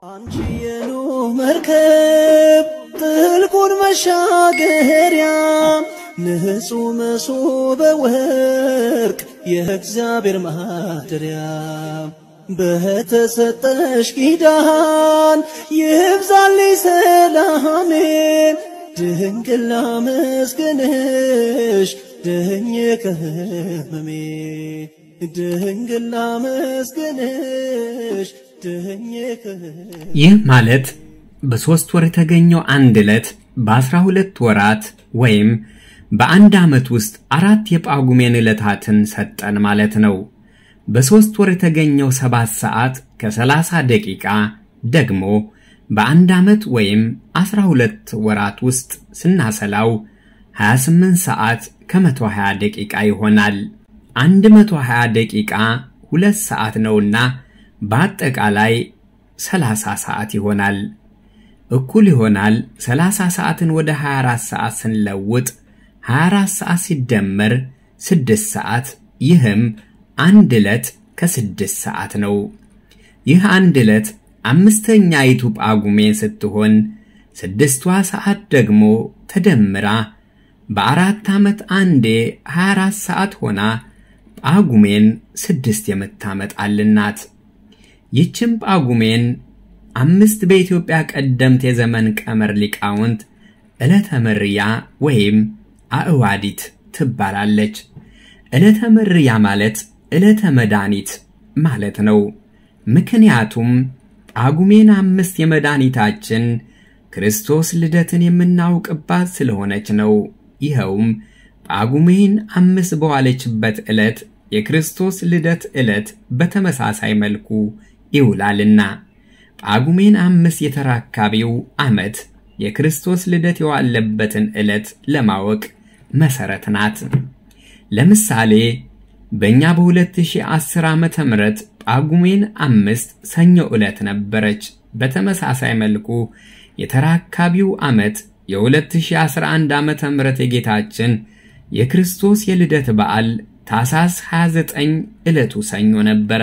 አንቺ የኖህ መርከብ ጥልቁን መሻገሪያ ንጹሕ መሶበ ወርቅ የእግዚአብሔር ማደሪያ በተሰጠሽ ኪዳን ይብዛልኝ ሰላሜ ድንግል ላመስግንሽ ድኜ ከህመሜ ድንግል ላመስግንሽ ድኜ ከህመሜ ይህ ማለት በሦስት ወር የተገኘው አንድ ዕለት በአስራ ሁለት ወራት ወይም በአንድ ዓመት ውስጥ አራት የጳጉሜን ዕለታትን ሰጠን ማለት ነው። በሦስት ወር የተገኘው ሰባት ሰዓት ከሰላሳ ደቂቃ ደግሞ በአንድ ዓመት ወይም አስራ ሁለት ወራት ውስጥ ስናሰላው 28 ሰዓት ከ120 ደቂቃ ይሆናል። 120 ደቂቃ ሁለት ሰዓት ነውና በአጠቃላይ 30 ሰዓት ይሆናል። እኩል ይሆናል 30 ሰዓትን ወደ 24 ሰዓት ስንለውጥ 24 ሰዓት ሲደመር 6 ሰዓት ይህም አንድ ዕለት ከስድስት ሰዓት ነው። ይህ አንድ ዕለት አምስተኛይቱ ጳጉሜን ስትሆን ስድስቷ ሰዓት ደግሞ ተደምራ በአራት ዓመት አንዴ 24 ሰዓት ሆና ጳጉሜን ስድስት የምታመጣልን ናት። ይህችም ጳጉሜን አምስት በኢትዮጵያ ቀደምት የዘመን ቀመር ሊቃውንት ዕለተ መርያ ወይም አእዋዲት ትባላለች። ዕለተ መርያ ማለት ዕለተ መድኃኒት ማለት ነው። ምክንያቱም ጳጉሜን አምስት የመድኃኒታችን ክርስቶስ ልደትን የምናውቅባት ስለሆነች ነው። ይኸውም ጳጉሜን አምስት በዋለችበት ዕለት የክርስቶስ ልደት ዕለት በተመሳሳይ መልኩ ይውላልና ጳጉሜን አምስት የተራካቢው ዓመት የክርስቶስ ልደት የዋለበትን ዕለት ለማወቅ መሠረት ናት። ለምሳሌ በእኛ በ2010 ዓ ም ጳጉሜን አምስት ሰኞ ዕለት ነበረች። በተመሳሳይ መልኩ የተራካቢው ዓመት የ2011 ዓ ም የጌታችን የክርስቶስ የልደት በዓል ታሳስ 29 ዕለቱ ሰኞ ነበረ።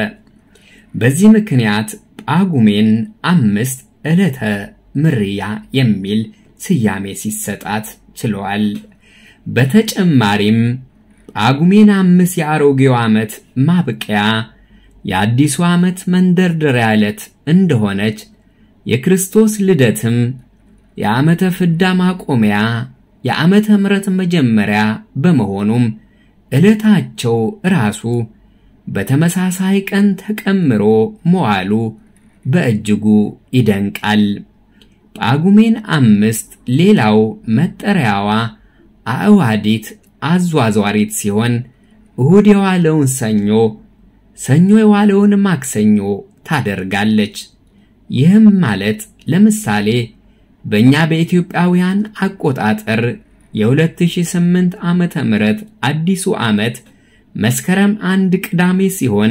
በዚህ ምክንያት ጳጉሜን አምስት ዕለተ ምርያ የሚል ስያሜ ሲሰጣት ችለዋል። በተጨማሪም ጳጉሜን አምስት የአሮጌው ዓመት ማብቂያ የአዲሱ ዓመት መንደርደሪያ ዕለት እንደሆነች የክርስቶስ ልደትም የዓመተ ፍዳ ማቆሚያ የዓመተ ምሕረት መጀመሪያ በመሆኑም ዕለታቸው ራሱ በተመሳሳይ ቀን ተቀምሮ መዋሉ በእጅጉ ይደንቃል። ጳጉሜን አምስት ሌላው መጠሪያዋ አእዋዲት አዟዟሪት ሲሆን እሁድ የዋለውን ሰኞ፣ ሰኞ የዋለውን ማክሰኞ ታደርጋለች። ይህም ማለት ለምሳሌ በእኛ በኢትዮጵያውያን አቆጣጠር የ2008 ዓመተ ምህረት አዲሱ ዓመት መስከረም አንድ ቅዳሜ ሲሆን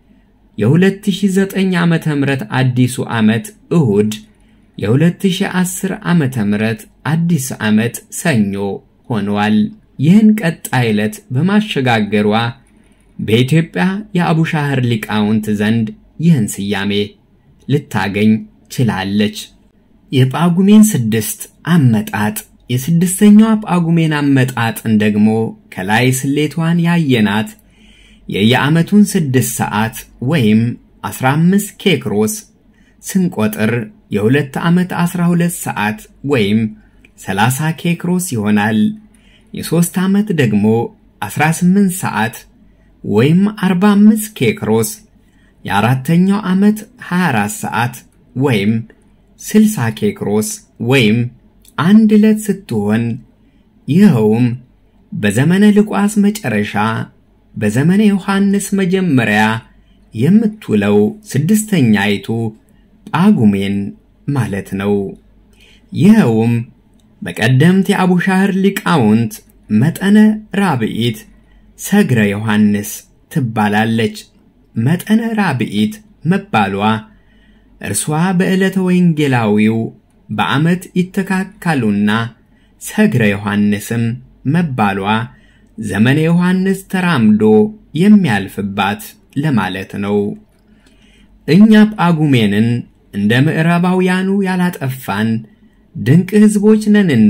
የ2009 ዓመተ ምህረት አዲሱ ዓመት እሁድ የ2010 ዓመተ ምህረት አዲስ ዓመት ሰኞ ሆነዋል። ይህን ቀጣይ ዕለት በማሸጋገሯ በኢትዮጵያ የአቡሻህር ሊቃውንት ዘንድ ይህን ስያሜ ልታገኝ ችላለች። የጳጉሜን ስድስት አመጣጥ የስድስተኛዋ ጳጉሜን አመጣጥን ደግሞ ከላይ ስሌቷን ያየናት የየዓመቱን ስድስት ሰዓት ወይም 15 ኬክሮስ ስንቆጥር የሁለት ዓመት 12 ሰዓት ወይም 30 ኬክሮስ ይሆናል። የሦስት ዓመት ደግሞ 18 ሰዓት ወይም 45 ኬክሮስ፣ የአራተኛው ዓመት 24 ሰዓት ወይም 60 ኬክሮስ ወይም አንድ ዕለት ስትሆን ይኸውም በዘመነ ልቋስ መጨረሻ በዘመነ ዮሐንስ መጀመሪያ የምትውለው ስድስተኛይቱ ጳጉሜን ማለት ነው። ይኸውም በቀደምት የአቡሻህር ሊቃውንት መጠነ ራብዒት ሰግረ ዮሐንስ ትባላለች። መጠነ ራብዒት መባሏ እርሷ በዕለተ ወንጌላዊው በዓመት ይተካካሉና ሰግረ ዮሐንስም መባሏ ዘመነ ዮሐንስ ተራምዶ የሚያልፍባት ለማለት ነው። እኛ ጳጉሜንን እንደ ምዕራባውያኑ ያላጠፋን ድንቅ ሕዝቦች ነንና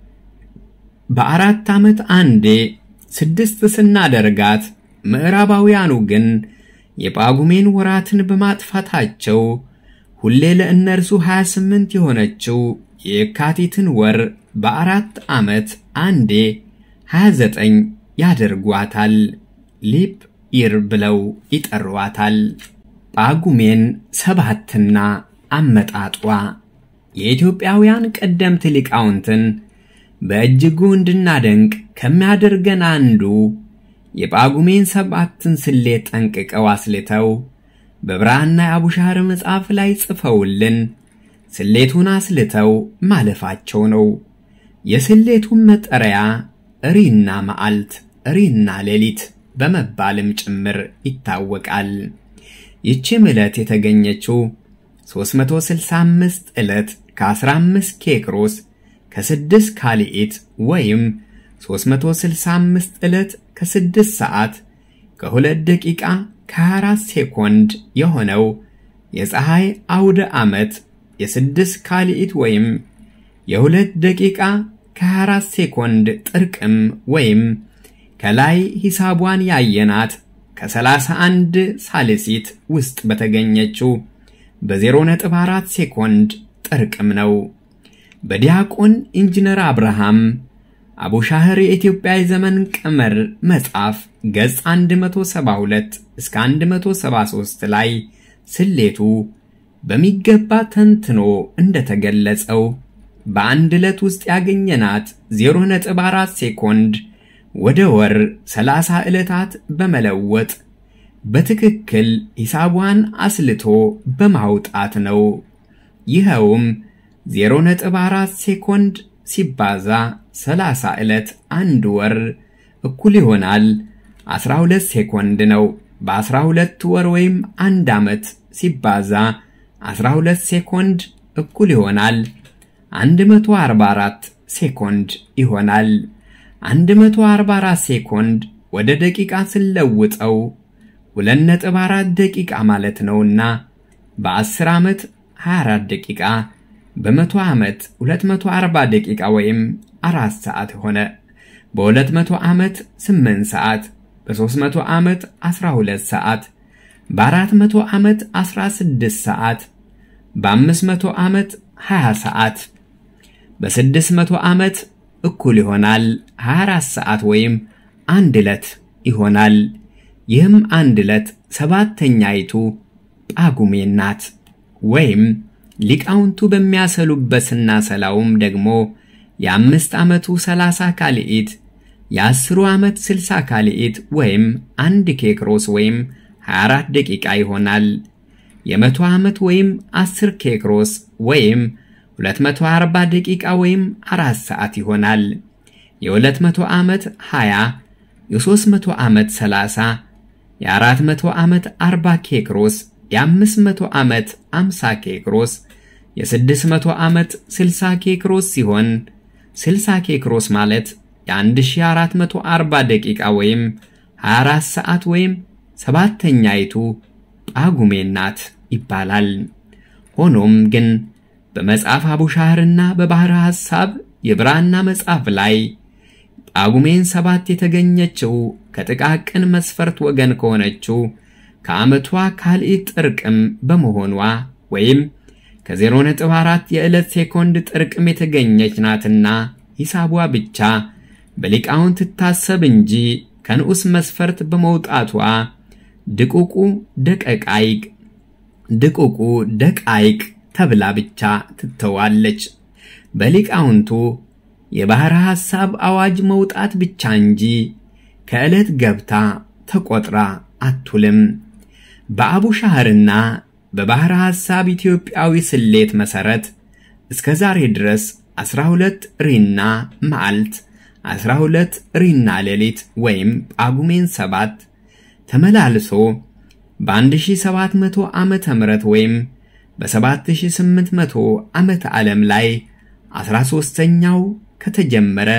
በአራት ዓመት አንዴ ስድስት ስናደርጋት ምዕራባውያኑ ግን የጳጉሜን ወራትን በማጥፋታቸው ሁሌ ለእነርሱ 28 የሆነችው የካቲትን ወር በአራት ዓመት አንዴ 29 ያደርጓታል። ሊፕ ኢር ብለው ይጠሯታል። ጳጉሜን ሰባትና አመጣጧ የኢትዮጵያውያን ቀደምት ሊቃውንትን በእጅጉ እንድናደንቅ ከሚያደርገን አንዱ የጳጉሜን ሰባትን ስሌት ጠንቅቀው አስልተው በብራና የአቡሻር መጽሐፍ ላይ ጽፈውልን ስሌቱን አስልተው ማለፋቸው ነው። የስሌቱን መጠሪያ እሪና መዓልት፣ እሪና ሌሊት በመባልም ጭምር ይታወቃል። ይህችም ዕለት የተገኘችው 365 ዕለት ከ15 ኬክሮስ ከ6 ካልኢት ወይም 365 ዕለት ከ6 ሰዓት ከ2 ደቂቃ ከ24 ሴኮንድ የሆነው የፀሐይ አውደ ዓመት የ6 ካልኢት ወይም የ2 ደቂቃ ከ24 ሴኮንድ ጥርቅም ወይም ከላይ ሂሳቧን ያየናት ከ31 ሳልሲት ውስጥ በተገኘችው በ0.4 ሴኮንድ ጥርቅም ነው። በዲያቆን ኢንጂነር አብርሃም አቡሻህር የኢትዮጵያ የዘመን ቀመር መጽሐፍ ገጽ 172 እስከ 173 ላይ ስሌቱ በሚገባ ተንትኖ እንደተገለጸው በአንድ ዕለት ውስጥ ያገኘናት 0.4 ሴኮንድ ወደ ወር 30 ዕለታት በመለወጥ በትክክል ሂሳቧን አስልቶ በማውጣት ነው። ይኸውም 0.4 ሴኮንድ ሲባዛ 30 ዕለት አንድ ወር እኩል ይሆናል 12 ሴኮንድ ነው። በ12 ወር ወይም አንድ ዓመት ሲባዛ 12 ሴኮንድ እኩል ይሆናል 144 ሴኮንድ ይሆናል። 144 ሴኮንድ ወደ ደቂቃ ስለውጠው 2.4 ደቂቃ ማለት ነውና በ10 ዓመት 24 ደቂቃ በመቶ ዓመት 240 ደቂቃ ወይም 4 ሰዓት ሆነ። በ200 ዓመት 8 ሰዓት፣ በ300 ዓመት 12 ሰዓት፣ በ400 ዓመት 16 ሰዓት፣ በ500 ዓመት 20 ሰዓት፣ በ600 ዓመት እኩል ይሆናል 24 ሰዓት ወይም አንድ ዕለት ይሆናል። ይህም አንድ ዕለት ሰባተኛይቱ ጳጉሜን ናት። ወይም ሊቃውንቱ በሚያሰሉበት ስናሰላውም ደግሞ የአምስት ዓመቱ 30 ካልኢት የአስሩ ዓመት 60 ካልኢት ወይም አንድ ኬክሮስ ወይም 24 ደቂቃ ይሆናል። የመቶ ዓመት ወይም 10 ኬክሮስ ወይም 240 ደቂቃ ወይም 4 ሰዓት ይሆናል። የ200 ዓመት 20 የ300 ዓመት 30 የ400 ዓመት 40 ኬክሮስ የ500 ዓመት 50 ኬክሮስ የ600 ዓመት 60 ኬክሮስ ሲሆን 60 ኬክሮስ ማለት የ1440 ደቂቃ ወይም 24 ሰዓት ወይም ሰባተኛይቱ ጳጉሜን ናት ይባላል። ሆኖም ግን በመጽሐፍ አቡሻህርና በባሕረ ሐሳብ የብራና መጽሐፍ ላይ ጳጉሜን ሰባት የተገኘችው ከጥቃቅን መስፈርት ወገን ከሆነችው ከዓመቷ ካልኢት ጥርቅም በመሆኗ ወይም ከ0.4 የዕለት ሴኮንድ ጥርቅም የተገኘች ናትና ሂሳቧ ብቻ በሊቃውንት ትታሰብ እንጂ ከንዑስ መስፈርት በመውጣቷ ድቁቁ ደቀቃይቅ ድቁቁ ደቃይቅ ተብላ ብቻ ትተዋለች። በሊቃውንቱ የባሕረ ሐሳብ አዋጅ መውጣት ብቻ እንጂ ከዕለት ገብታ ተቆጥራ አትውልም። በአቡሻህርና በባሕረ ሐሳብ ኢትዮጵያዊ ስሌት መሠረት እስከ ዛሬ ድረስ 12 ሪና መዓልት 12 ሪና ሌሊት ወይም ጳጉሜን ሰባት ተመላልሶ በ1700 ዓመተ ምህረት ወይም በ7800 ዓመተ ዓለም ላይ 13ኛው ከተጀመረ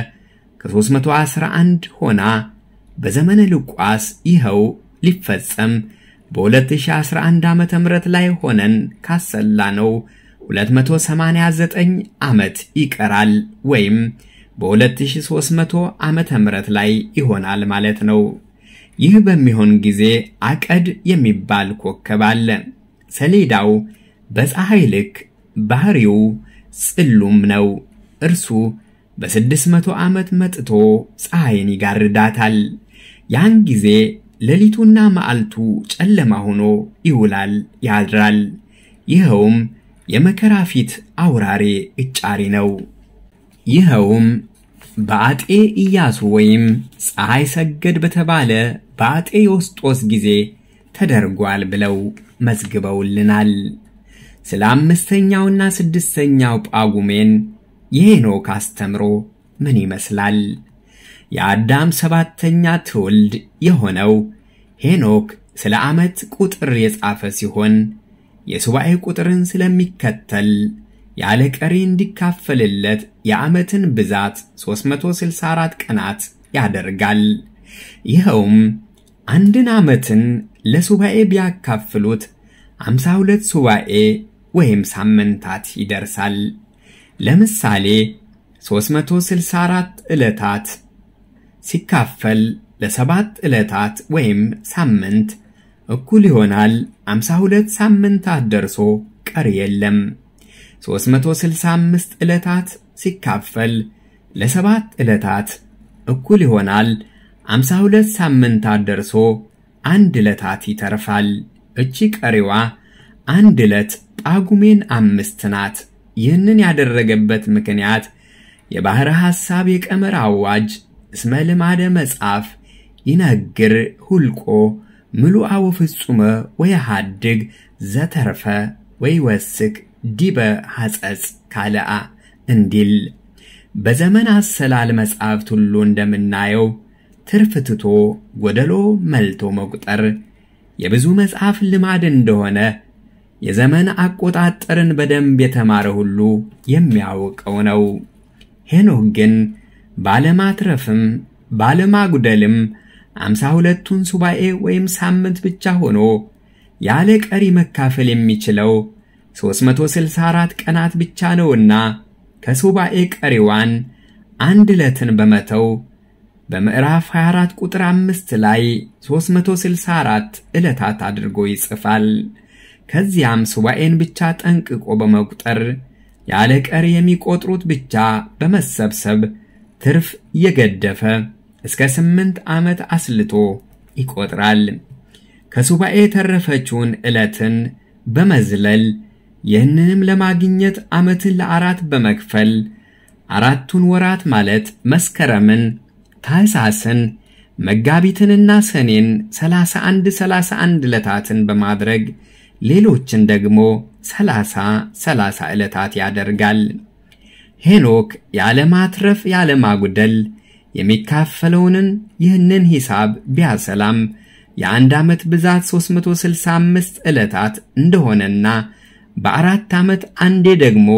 ከ311 ሆና በዘመነ ሉቃስ ይኸው ሊፈጸም በ2011 ዓመተ ምህረት ላይ ሆነን ካሰላ ነው 289 ዓመት ይቀራል ወይም በ2300 ዓመተ ምህረት ላይ ይሆናል ማለት ነው። ይህ በሚሆን ጊዜ አቀድ የሚባል ኮከብ አለ። ሰሌዳው በፀሐይ ልክ ባህሪው ጽሉም ነው። እርሱ በ600 ዓመት መጥቶ ፀሐይን ይጋርዳታል። ያን ጊዜ ሌሊቱና መዓልቱ ጨለማ ሆኖ ይውላል ያድራል። ይኸውም የመከራ ፊት አውራሬ እጫሪ ነው። ይኸውም በአጤ ኢያሱ ወይም ፀሐይ ሰገድ በተባለ በአጤ ዮስጦስ ጊዜ ተደርጓል ብለው መዝግበውልናል። ስለ አምስተኛውና ስድስተኛው ጳጉሜን የሄኖክ አስተምሮ ምን ይመስላል? የአዳም ሰባተኛ ትውልድ የሆነው ሄኖክ ስለ ዓመት ቁጥር የጻፈ ሲሆን የሱባኤ ቁጥርን ስለሚከተል ያለ ቀሪ እንዲካፈልለት የዓመትን ብዛት 364 ቀናት ያደርጋል። ይኸውም አንድን ዓመትን ለሱባኤ ቢያካፍሉት 52 ሱባኤ ወይም ሳምንታት ይደርሳል። ለምሳሌ 364 ዕለታት ሲካፈል ለሰባት ዕለታት ወይም ሳምንት እኩል ይሆናል 52 ሳምንታት ደርሶ ቀሪ የለም። 365 ዕለታት ሲካፈል ለሰባት ዕለታት እኩል ይሆናል 52 ሳምንታት ደርሶ አንድ ዕለታት ይተርፋል። እቺ ቀሪዋ አንድ ዕለት ጳጉሜን አምስት ናት። ይህንን ያደረገበት ምክንያት የባሕረ ሐሳብ የቀመር አዋጅ እስመ ልማደ መጽሐፍ ይነግር ሁልቆ ምሉአ ወፍጹመ ወየሃድግ ዘተርፈ ወይወስክ ዲበ ሐጸጽ ካልአ እንዲል በዘመን አሰላል መጻሕፍት ሁሉ እንደምናየው ትርፍ ትቶ ጎደሎ መልቶ መቁጠር የብዙ መጽሐፍ ልማድ እንደሆነ የዘመን አቆጣጠርን በደንብ የተማረ ሁሉ የሚያውቀው ነው። ሄኖክ ግን ባለማትረፍም ባለማጉደልም አምሳ ሁለቱን ሱባኤ ወይም ሳምንት ብቻ ሆኖ ያለ ቀሪ መካፈል የሚችለው 364 ቀናት ብቻ ነውና ከሱባኤ ቀሪዋን አንድ ዕለትን በመተው በምዕራፍ 24 ቁጥር 5 ላይ 364 ዕለታት አድርጎ ይጽፋል። ከዚያም ሱባኤን ብቻ ጠንቅቆ በመቁጠር ያለ ቀሪ የሚቆጥሩት ብቻ በመሰብሰብ ትርፍ እየገደፈ እስከ ስምንት ዓመት አስልቶ ይቆጥራል። ከሱባኤ የተረፈችውን ዕለትን በመዝለል ይህንንም ለማግኘት ዓመትን ለአራት በመክፈል አራቱን ወራት ማለት መስከረምን፣ ታኅሳስን፣ መጋቢትንና ሰኔን 31 31 ዕለታትን በማድረግ ሌሎችን ደግሞ 30 30 ዕለታት ያደርጋል። ሄኖክ ያለማትረፍ ያለማጉደል የሚካፈለውንን ይህንን ሂሳብ ቢያሰላም የአንድ ዓመት ብዛት 365 ዕለታት እንደሆነና በአራት ዓመት አንዴ ደግሞ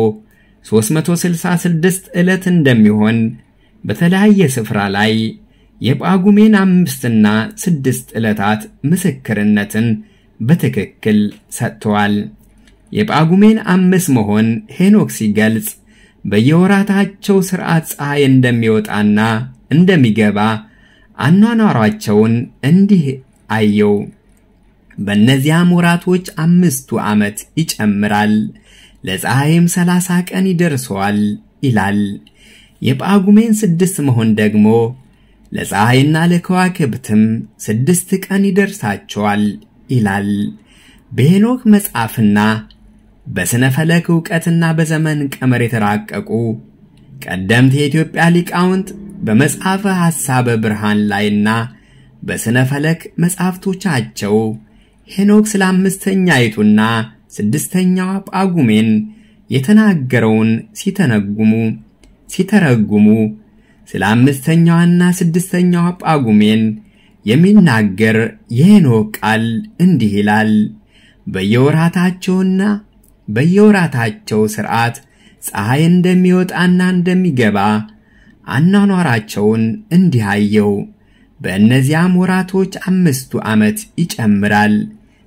366 ዕለት እንደሚሆን በተለያየ ስፍራ ላይ የጳጉሜን አምስትና ስድስት ዕለታት ምስክርነትን በትክክል ሰጥተዋል። የጳጉሜን አምስት መሆን ሄኖክ ሲገልጽ በየወራታቸው ሥርዓት ፀሐይ እንደሚወጣና እንደሚገባ አኗኗሯቸውን እንዲህ አየው። በእነዚያም ወራቶች አምስቱ ዓመት ይጨምራል፣ ለፀሐይም ሰላሳ ቀን ይደርሰዋል ይላል። የጳጉሜን ስድስት መሆን ደግሞ ለፀሐይና ለከዋክብትም ስድስት ቀን ይደርሳቸዋል ይላል። በሄኖክ መጽሐፍና በሥነ ፈለክ ዕውቀትና በዘመን ቀመር የተራቀቁ ቀደምት የኢትዮጵያ ሊቃውንት በመጽሐፈ ሐሳበ ብርሃን ላይና በሥነ ፈለክ መጻሕፍቶቻቸው ሄኖክ ስለ አምስተኛይቱና ስድስተኛዋ ጳጉሜን የተናገረውን ሲተነጉሙ ሲተረጉሙ ስለ አምስተኛዋና ስድስተኛዋ ጳጉሜን የሚናገር የሄኖክ ቃል እንዲህ ይላል። በየወራታቸውና በየወራታቸው ሥርዓት ፀሐይ እንደሚወጣና እንደሚገባ አኗኗራቸውን እንዲህ አየው። በእነዚያም ወራቶች አምስቱ ዓመት ይጨምራል፣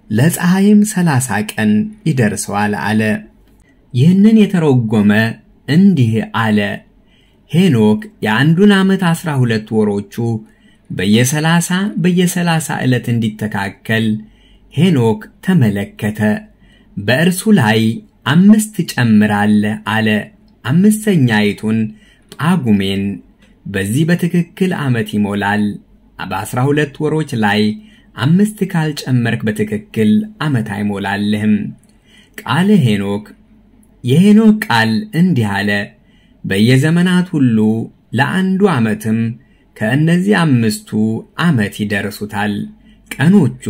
ለፀሐይም ሰላሳ ቀን ይደርሰዋል አለ። ይህንን የተረጎመ እንዲህ አለ። ሄኖክ የአንዱን ዓመት ዐሥራ ሁለት ወሮቹ በየሰላሳ በየሰላሳ ዕለት እንዲተካከል ሄኖክ ተመለከተ። በእርሱ ላይ አምስት ጨምራለህ አለ። አምስተኛይቱን ጳጉሜን በዚህ በትክክል ዓመት ይሞላል። በዐሥራ ሁለት ወሮች ላይ አምስት ካልጨመርክ በትክክል ዓመት አይሞላልህም። ቃለ ሄኖክ የሄኖክ ቃል እንዲህ አለ። በየዘመናት ሁሉ ለአንዱ ዓመትም ከእነዚህ አምስቱ ዓመት ይደርሱታል። ቀኖቹ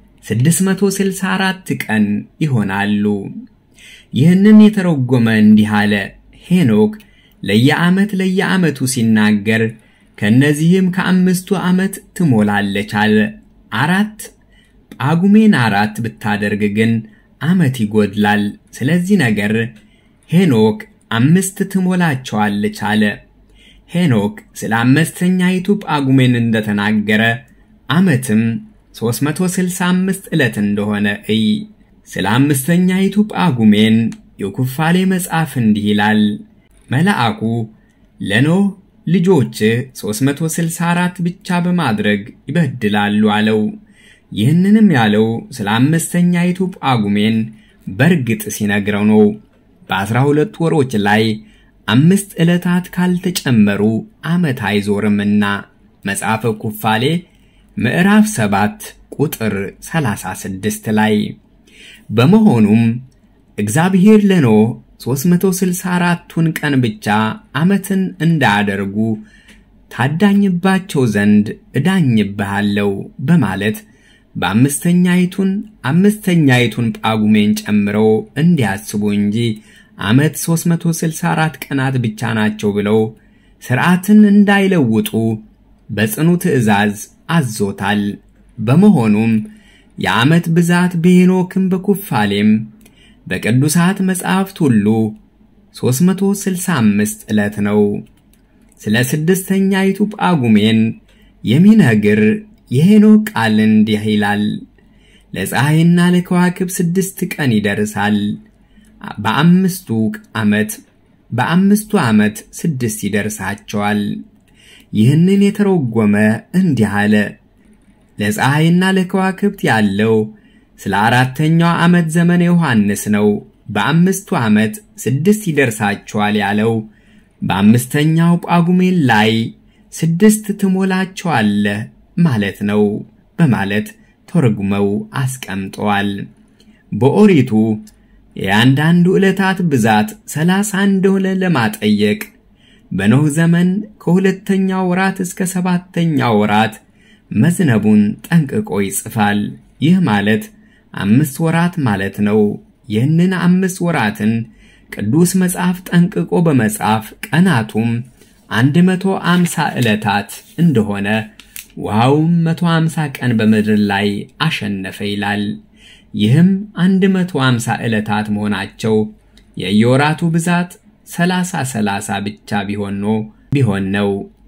664 ቀን ይሆናሉ። ይህንን የተረጎመ እንዲህ አለ። ሄኖክ ለየዓመት ለየዓመቱ ሲናገር ከእነዚህም ከአምስቱ ዓመት ትሞላለች አለ። አራት ጳጉሜን አራት ብታደርግ ግን ዓመት ይጎድላል። ስለዚህ ነገር ሄኖክ አምስት ትሞላቸዋለች አለ። ሄኖክ ስለ አምስተኛይቱ ጳጉሜን እንደተናገረ ዓመትም 365 ዕለት እንደሆነ እይ። ስለ አምስተኛይቱ ጳጉሜን የኩፋሌ መጽሐፍ እንዲህ ይላል። መልአኩ ለኖህ ልጆችህ 364 ብቻ በማድረግ ይበድላሉ አለው። ይህንንም ያለው ስለ አምስተኛይቱ ጳጉሜን በርግጥ ሲነግረው ነው። በአስራ ሁለት ወሮች ላይ አምስት ዕለታት ካልተጨመሩ ዓመት አይዞርምና መጽሐፈ ኩፋሌ ምዕራፍ 7 ቁጥር 36 ላይ። በመሆኑም እግዚአብሔር ለኖህ 364ቱን ቀን ብቻ ዓመትን እንዳያደርጉ ታዳኝባቸው ዘንድ እዳኝብሃለሁ በማለት በአምስተኛይቱን አምስተኛይቱን ጳጉሜን ጨምረው እንዲያስቡ እንጂ ዓመት 364 ቀናት ብቻ ናቸው ብለው ሥርዓትን እንዳይለውጡ በጽኑ ትእዛዝ አዞታል። በመሆኑም የዓመት ብዛት በሄኖክም በኩፋሌም በቅዱሳት መጻሕፍት ሁሉ 365 ዕለት ነው። ስለ ስድስተኛይቱ ጳጉሜን የሚነግር የሄኖክ ቃል እንዲህ ይላል። ለፀሐይና ለከዋክብ ስድስት ቀን ይደርሳል። በአምስቱ ዓመት በአምስቱ ዓመት ስድስት ይደርሳቸዋል። ይህንን የተረጎመ እንዲህ አለ። ለፀሐይና ለከዋክብት ያለው ስለ አራተኛው ዓመት ዘመነ ዮሐንስ ነው። በአምስቱ ዓመት ስድስት ይደርሳቸዋል ያለው በአምስተኛው ጳጉሜን ላይ ስድስት ትሞላቸዋለህ ማለት ነው በማለት ተርጉመው አስቀምጠዋል። በኦሪቱ የአንዳንዱ ዕለታት ብዛት ሰላሳ እንደሆነ ለማጠየቅ በኖህ ዘመን ከሁለተኛው ወራት እስከ ሰባተኛው ወራት መዝነቡን ጠንቅቆ ይጽፋል። ይህ ማለት አምስት ወራት ማለት ነው። ይህንን አምስት ወራትን ቅዱስ መጽሐፍ ጠንቅቆ በመጻፍ ቀናቱም 150 ዕለታት እንደሆነ ውሃውም 150 ቀን በምድር ላይ አሸነፈ ይላል። ይህም 150 ዕለታት መሆናቸው የየወራቱ ብዛት 30 30 ብቻ ቢሆን ነው ቢሆን ነው።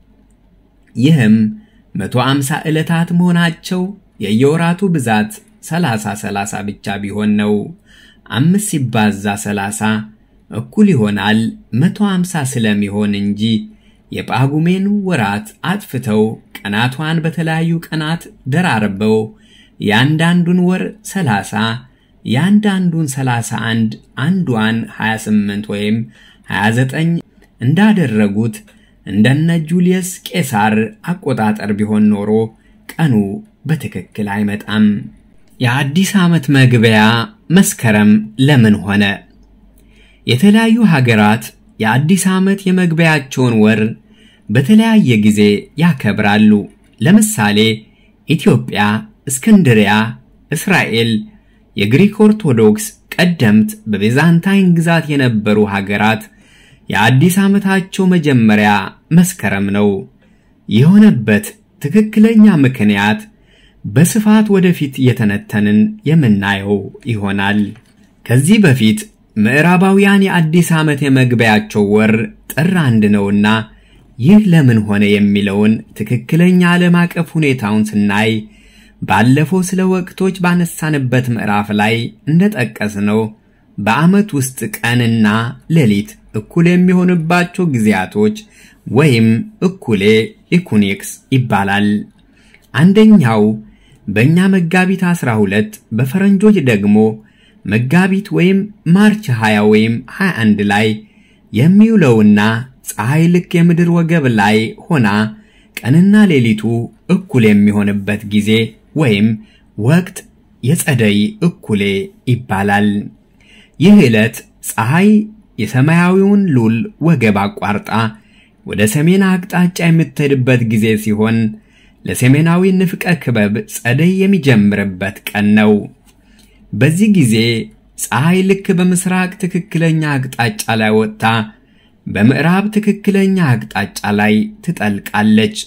ይህም 150 ዕለታት መሆናቸው የየወራቱ ብዛት 30 30 ብቻ ቢሆን ነው። አምስት ሲባዛ 30 እኩል ይሆናል 150 ስለሚሆን እንጂ የጳጉሜን ወራት አጥፍተው ቀናቷን በተለያዩ ቀናት ደራርበው የአንዳንዱን ወር 30 የአንዳንዱን 31 አንዷን 28 ወይም 29 እንዳደረጉት እንደነ ጁልየስ ቄሳር አቆጣጠር ቢሆን ኖሮ ቀኑ በትክክል አይመጣም። የአዲስ ዓመት መግቢያ መስከረም ለምን ሆነ? የተለያዩ ሀገራት የአዲስ ዓመት የመግቢያቸውን ወር በተለያየ ጊዜ ያከብራሉ። ለምሳሌ ኢትዮጵያ፣ እስክንድሪያ፣ እስራኤል፣ የግሪክ ኦርቶዶክስ ቀደምት በቤዛንታይን ግዛት የነበሩ ሀገራት የአዲስ ዓመታቸው መጀመሪያ መስከረም ነው። የሆነበት ትክክለኛ ምክንያት በስፋት ወደፊት እየተነተንን የምናየው ይሆናል። ከዚህ በፊት ምዕራባውያን የአዲስ ዓመት የመግቢያቸው ወር ጥር አንድ ነውና ይህ ለምን ሆነ የሚለውን ትክክለኛ ዓለም አቀፍ ሁኔታውን ስናይ ባለፈው ስለ ወቅቶች ባነሳንበት ምዕራፍ ላይ እንደጠቀስነው በዓመት ውስጥ ቀንና ሌሊት እኩል የሚሆንባቸው ጊዜያቶች ወይም እኩሌ ኢኩኒክስ ይባላል። አንደኛው በእኛ መጋቢት 12 በፈረንጆች ደግሞ መጋቢት ወይም ማርች 20 ወይም 21 ላይ የሚውለውና ፀሐይ ልክ የምድር ወገብ ላይ ሆና ቀንና ሌሊቱ እኩል የሚሆንበት ጊዜ ወይም ወቅት የጸደይ እኩሌ ይባላል። ይህ ዕለት ፀሐይ የሰማያዊውን ሉል ወገብ አቋርጣ ወደ ሰሜን አቅጣጫ የምትሄድበት ጊዜ ሲሆን ለሰሜናዊ ንፍቀ ክበብ ጸደይ የሚጀምርበት ቀን ነው። በዚህ ጊዜ ፀሐይ ልክ በምስራቅ ትክክለኛ አቅጣጫ ላይ ወጥታ በምዕራብ ትክክለኛ አቅጣጫ ላይ ትጠልቃለች።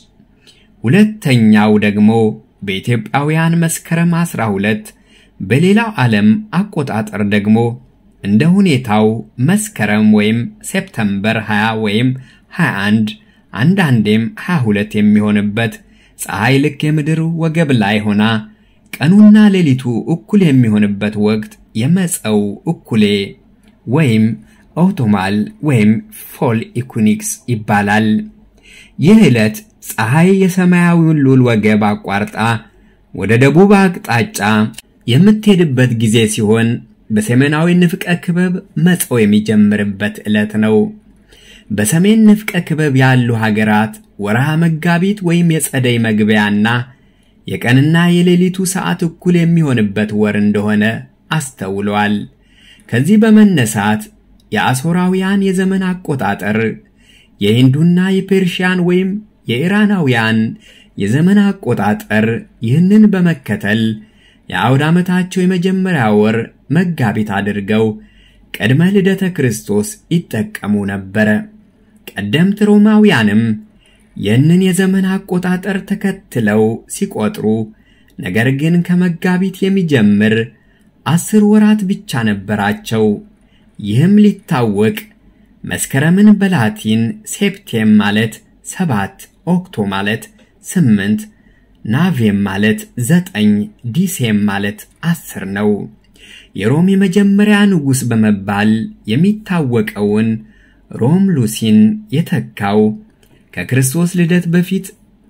ሁለተኛው ደግሞ በኢትዮጵያውያን መስከረም 12 በሌላው ዓለም አቆጣጠር ደግሞ እንደ ሁኔታው መስከረም ወይም ሴፕተምበር 20 ወይም 21 አንዳንዴም 22 የሚሆንበት ፀሐይ ልክ የምድር ወገብ ላይ ሆና ቀኑና ሌሊቱ እኩል የሚሆንበት ወቅት የመጸው እኩሌ ወይም ኦቶማል ወይም ፎል ኢኩኒክስ ይባላል። ይህ ዕለት ፀሐይ የሰማያዊውን ሉል ወገብ አቋርጣ ወደ ደቡብ አቅጣጫ የምትሄድበት ጊዜ ሲሆን በሰሜናዊ ንፍቀ ክበብ መጸው የሚጀምርበት ዕለት ነው። በሰሜን ንፍቀ ክበብ ያሉ ሀገራት ወርሃ መጋቢት ወይም የጸደይ መግቢያና የቀንና የሌሊቱ ሰዓት እኩል የሚሆንበት ወር እንደሆነ አስተውለዋል። ከዚህ በመነሳት የአሦራውያን የዘመን አቆጣጠር የሂንዱና የፔርሺያን ወይም የኢራናውያን የዘመን አቆጣጠር ይህንን በመከተል የአውድ ዓመታቸው የመጀመሪያ ወር መጋቢት አድርገው ቅድመ ልደተ ክርስቶስ ይጠቀሙ ነበረ። ቀደምት ሮማውያንም ይህንን የዘመን አቆጣጠር ተከትለው ሲቆጥሩ፣ ነገር ግን ከመጋቢት የሚጀምር አስር ወራት ብቻ ነበራቸው። ይህም ሊታወቅ መስከረምን በላቲን ሴፕቴም ማለት ሰባት፣ ኦክቶ ማለት ስምንት፣ ናቬም ማለት ዘጠኝ፣ ዲሴም ማለት አስር ነው። የሮም የመጀመሪያ ንጉሥ በመባል የሚታወቀውን ሮም ሉሲን የተካው ከክርስቶስ ልደት በፊት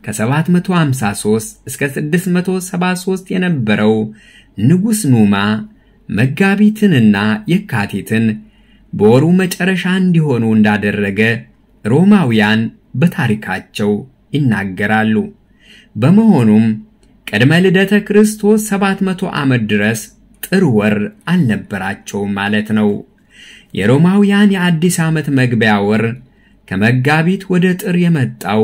ከ753 እስከ 673 የነበረው ንጉሥ ኑማ መጋቢትንና የካቲትን በወሩ መጨረሻ እንዲሆኑ እንዳደረገ ሮማውያን በታሪካቸው ይናገራሉ። በመሆኑም ቅድመ ልደተ ክርስቶስ 700 ዓመት ድረስ ጥር ወር አልነበራቸውም ማለት ነው። የሮማውያን የአዲስ ዓመት መግቢያ ወር ከመጋቢት ወደ ጥር የመጣው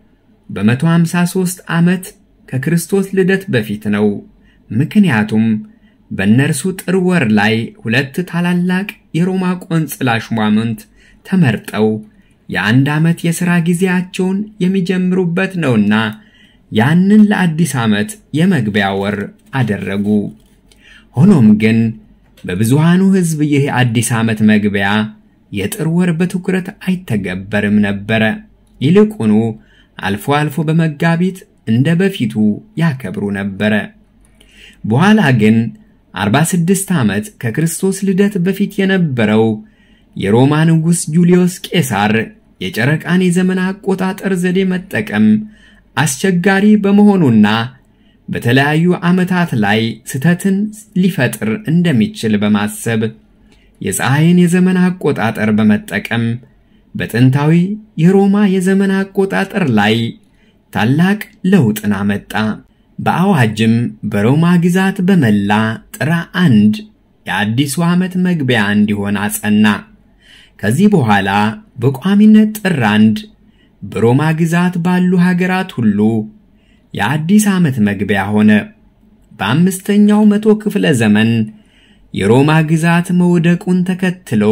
በ153 ዓመት ከክርስቶስ ልደት በፊት ነው። ምክንያቱም በእነርሱ ጥር ወር ላይ ሁለት ታላላቅ የሮማ ቆንጽላ ሹማምንት ተመርጠው የአንድ ዓመት የሥራ ጊዜያቸውን የሚጀምሩበት ነውና ያንን ለአዲስ ዓመት የመግቢያ ወር አደረጉ። ሆኖም ግን በብዙሃኑ ሕዝብ ይህ አዲስ ዓመት መግቢያ የጥር ወር በትኩረት አይተገበርም ነበረ። ይልቁኑ አልፎ አልፎ በመጋቢት እንደ በፊቱ ያከብሩ ነበረ። በኋላ ግን 46 ዓመት ከክርስቶስ ልደት በፊት የነበረው የሮማ ንጉሥ ጁልዮስ ቄሳር የጨረቃን የዘመን አቆጣጠር ዘዴ መጠቀም አስቸጋሪ በመሆኑና በተለያዩ ዓመታት ላይ ስህተትን ሊፈጥር እንደሚችል በማሰብ የፀሐይን የዘመን አቆጣጠር በመጠቀም በጥንታዊ የሮማ የዘመን አቆጣጠር ላይ ታላቅ ለውጥን አመጣ። በአዋጅም በሮማ ግዛት በመላ ጥር አንድ የአዲሱ ዓመት መግቢያ እንዲሆን አጸና። ከዚህ በኋላ በቋሚነት ጥር አንድ በሮማ ግዛት ባሉ ሀገራት ሁሉ የአዲስ ዓመት መግቢያ ሆነ። በአምስተኛው መቶ ክፍለ ዘመን የሮማ ግዛት መውደቁን ተከትሎ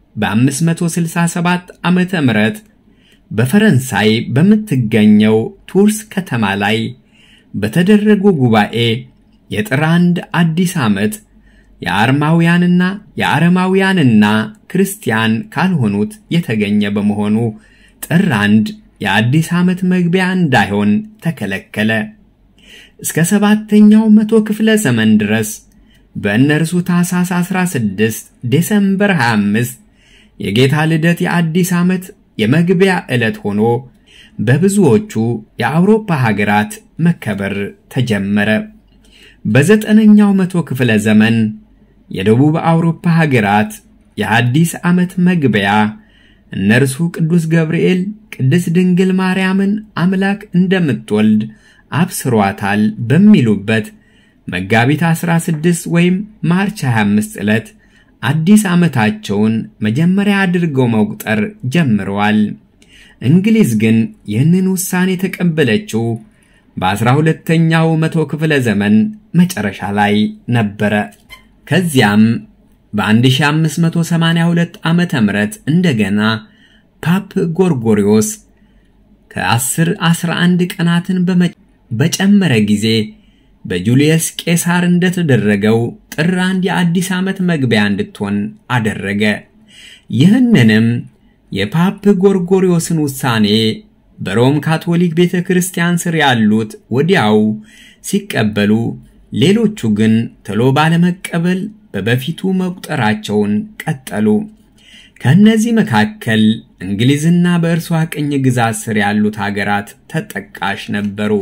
በ567 ዓመተ ምህረት በፈረንሳይ በምትገኘው ቱርስ ከተማ ላይ በተደረጉ ጉባኤ የጥር አንድ አዲስ ዓመት የአርማውያንና የአረማውያንና ክርስቲያን ካልሆኑት የተገኘ በመሆኑ ጥር አንድ የአዲስ ዓመት መግቢያ እንዳይሆን ተከለከለ። እስከ ሰባተኛው መቶ ክፍለ ዘመን ድረስ በእነርሱ ታኅሳስ 16 ዴሰምበር 25 የጌታ ልደት የአዲስ ዓመት የመግቢያ ዕለት ሆኖ በብዙዎቹ የአውሮፓ ሀገራት መከበር ተጀመረ። በዘጠነኛው መቶ ክፍለ ዘመን የደቡብ አውሮፓ ሀገራት የአዲስ ዓመት መግቢያ እነርሱ ቅዱስ ገብርኤል ቅድስት ድንግል ማርያምን አምላክ እንደምትወልድ አብስሯታል በሚሉበት መጋቢት 16 ወይም ማርች 25 ዕለት አዲስ ዓመታቸውን መጀመሪያ አድርገው መቁጠር ጀምረዋል። እንግሊዝ ግን ይህንን ውሳኔ የተቀበለችው በአስራ ሁለተኛው መቶ ክፍለ ዘመን መጨረሻ ላይ ነበረ። ከዚያም በ1582 ዓመተ ምህረት እንደገና ፓፕ ጎርጎሪዮስ ከ10 11 ቀናትን በጨመረ ጊዜ በጁልየስ ቄሳር እንደተደረገው ጥር አንድ የአዲስ ዓመት መግቢያ እንድትሆን አደረገ። ይህንንም የፓፕ ጎርጎሪዮስን ውሳኔ በሮም ካቶሊክ ቤተ ክርስቲያን ስር ያሉት ወዲያው ሲቀበሉ፣ ሌሎቹ ግን ቶሎ ባለመቀበል በበፊቱ መቁጠራቸውን ቀጠሉ። ከእነዚህ መካከል እንግሊዝና በእርሷ ቅኝ ግዛት ስር ያሉት ሀገራት ተጠቃሽ ነበሩ።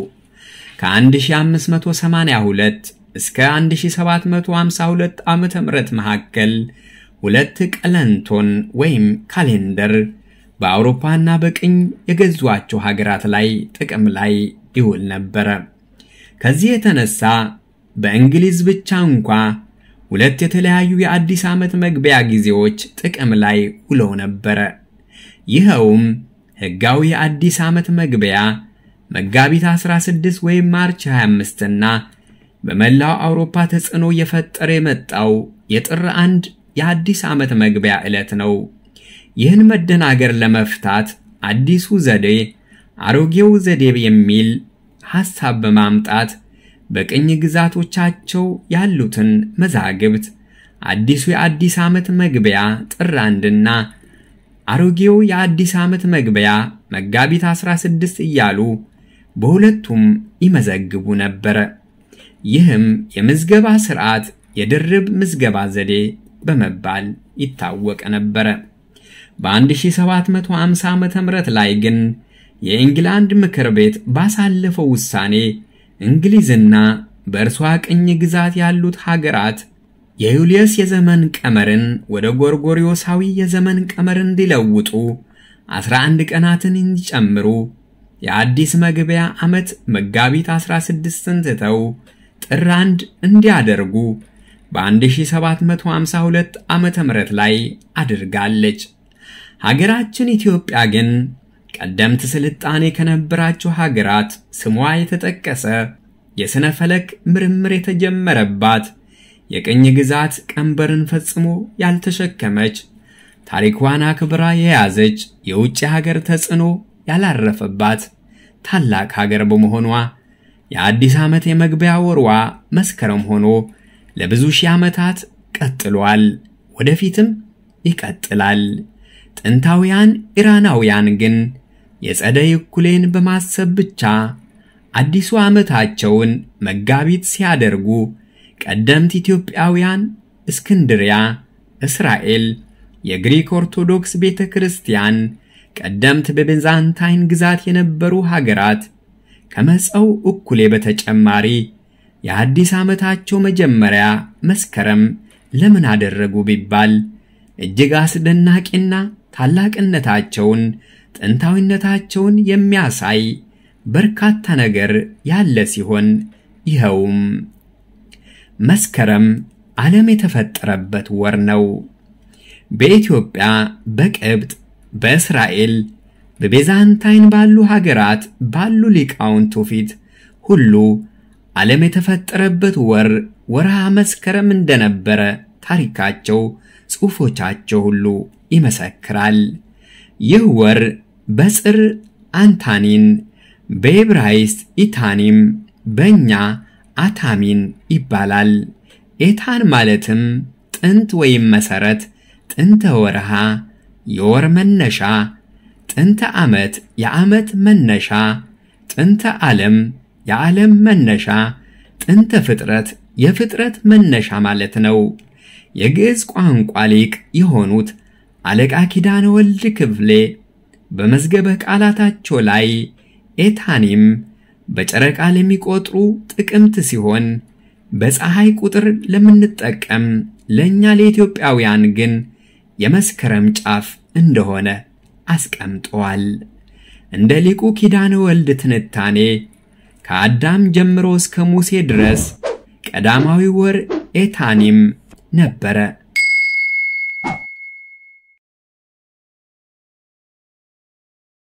ከ1582 እስከ 1752 ዓመተ ምህረት መካከል ሁለት ቀለንቶን ወይም ካሌንደር በአውሮፓና በቅኝ የገዟቸው ሀገራት ላይ ጥቅም ላይ ይውል ነበረ። ከዚህ የተነሳ በእንግሊዝ ብቻ እንኳ ሁለት የተለያዩ የአዲስ ዓመት መግቢያ ጊዜዎች ጥቅም ላይ ውለው ነበረ። ይኸውም ሕጋዊ የአዲስ ዓመት መግቢያ መጋቢት 16 ወይም ማርች 25 እና በመላው አውሮፓ ተጽዕኖ እየፈጠረ የመጣው የጥር አንድ የአዲስ ዓመት መግቢያ ዕለት ነው። ይህን መደናገር ለመፍታት አዲሱ ዘዴ አሮጌው ዘዴ የሚል ሐሳብ በማምጣት በቅኝ ግዛቶቻቸው ያሉትን መዛግብት አዲሱ የአዲስ ዓመት መግቢያ ጥር አንድና አሮጌው የአዲስ ዓመት መግቢያ መጋቢት 16 እያሉ በሁለቱም ይመዘግቡ ነበረ። ይህም የምዝገባ ሥርዓት የድርብ ምዝገባ ዘዴ በመባል ይታወቅ ነበረ። በ1750 ዓ ም ላይ ግን የኢንግላንድ ምክር ቤት ባሳለፈው ውሳኔ እንግሊዝና በእርሷ ቅኝ ግዛት ያሉት ሀገራት የዩልየስ የዘመን ቀመርን ወደ ጎርጎሪዮሳዊ የዘመን ቀመር እንዲለውጡ 11 ቀናትን እንዲጨምሩ የአዲስ መግቢያ ዓመት መጋቢት 16ን ትተው ጥር አንድ እንዲያደርጉ በ1752 ዓመተ ምህረት ላይ አድርጋለች። ሀገራችን ኢትዮጵያ ግን ቀደምት ስልጣኔ ከነበራቸው ሀገራት ስሟ የተጠቀሰ የሥነ ፈለክ ምርምር የተጀመረባት የቅኝ ግዛት ቀንበርን ፈጽሞ ያልተሸከመች ታሪኳን አክብራ የያዘች የውጭ ሀገር ተጽዕኖ ያላረፈባት ታላቅ ሀገር በመሆኗ የአዲስ ዓመት የመግቢያ ወርዋ መስከረም ሆኖ ለብዙ ሺህ ዓመታት ቀጥሏል። ወደፊትም ይቀጥላል። ጥንታውያን ኢራናውያን ግን የጸደይ እኩሌን በማሰብ ብቻ አዲሱ ዓመታቸውን መጋቢት ሲያደርጉ ቀደምት ኢትዮጵያውያን እስክንድሪያ፣ እስራኤል፣ የግሪክ ኦርቶዶክስ ቤተ ክርስቲያን፣ ቀደምት በቤዛንታይን ግዛት የነበሩ ሀገራት ከመጸው እኩሌ በተጨማሪ የአዲስ ዓመታቸው መጀመሪያ መስከረም ለምን አደረጉ ቢባል እጅግ አስደናቂና ታላቅነታቸውን ጥንታዊነታቸውን የሚያሳይ በርካታ ነገር ያለ ሲሆን ይኸውም መስከረም ዓለም የተፈጠረበት ወር ነው። በኢትዮጵያ፣ በቅብጥ፣ በእስራኤል፣ በቤዛንታይን ባሉ ሀገራት ባሉ ሊቃውንቱ ፊት ሁሉ ዓለም የተፈጠረበት ወር ወርሃ መስከረም እንደነበረ ታሪካቸው፣ ጽሑፎቻቸው ሁሉ ይመሰክራል። ይህ ወር በጽር አንታኒን፣ በዕብራይስጥ ኢታኒም፣ በእኛ አታሚን ይባላል። ኤታን ማለትም ጥንት ወይም መሠረት፣ ጥንተ ወርሃ የወር መነሻ፣ ጥንተ ዓመት የዓመት መነሻ፣ ጥንተ ዓለም የዓለም መነሻ፣ ጥንተ ፍጥረት፣ የፍጥረት መነሻ ማለት ነው። የግዕዝ ቋንቋ ሊቅ የሆኑት አለቃ ኪዳነ ወልድ ክፍሌ በመዝገበ ቃላታቸው ላይ ኤታኒም በጨረቃ ለሚቆጥሩ ጥቅምት ሲሆን በፀሐይ ቁጥር ለምንጠቀም ለእኛ ለኢትዮጵያውያን ግን የመስከረም ጫፍ እንደሆነ አስቀምጠዋል። እንደ ሊቁ ኪዳነ ወልድ ትንታኔ ከአዳም ጀምሮ እስከ ሙሴ ድረስ ቀዳማዊ ወር ኤታኒም ነበረ።